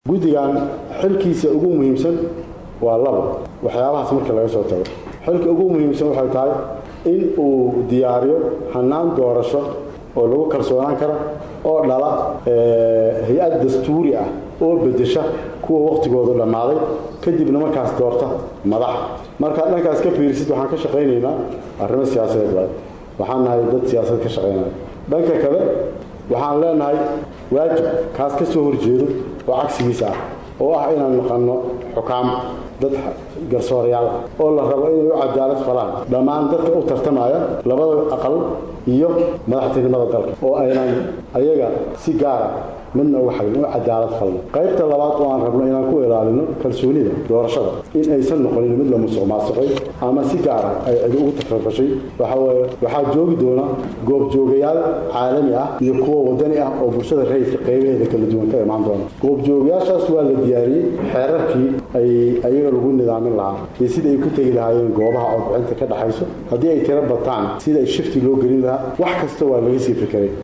guddigan xilkiisa ugu muhiimsan waa labo waxyaabahaas marka laga soo tago xilka ugu muhiimsan waxay tahay in uu diyaariyo hannaan doorasho oo lagu kalsoonaan kara oo dhala hay-ad dastuuri ah oo bedesha kuwa wakhtigoodu dhammaaday kadibna markaas doorta madax markaad dhankaas ka fiirisid waxaan ka shaqaynaynaa arrimo siyaasadeed waay waxaan nahay dad siyaasad ka shaqaynaya dhanka kale waxaan leenahay waajib kaas ka soo horjeedo oo cagsigiisa ah oo ah inaan naqanno xukaam dad garsoorayaal ah oo la rabo inay u cadaalad falaan dhammaan dadka u tartamaya labada aqal iyo madaxtinimada dalka oo aynan ayaga si gaara midna uga xagin u cadaalad falno qaybta labaad oo aan rabno inaan ku ilaalino kalsoonida doorashada in aysan noqonin mid la musuq maasuqay ama si gaara ay cidi ugu takrafashay waxaweye waxaa joogi doona goobjoogayaal caalami ah iyo kuwa wadani ah oo bulshada rayidka qaybaheeda kala duwan ka imaan doona goobjoogayaashaas waa la diyaariyey xeerarkii ay ayaga lagu nidaamin lahaa iyo sida ay ku tegi lahaayeen goobaha codbixinta ka dhaxayso haddii ay tiro bataan sida ay shifti loo gelin lahaa wax kasta waa laga sii fikiray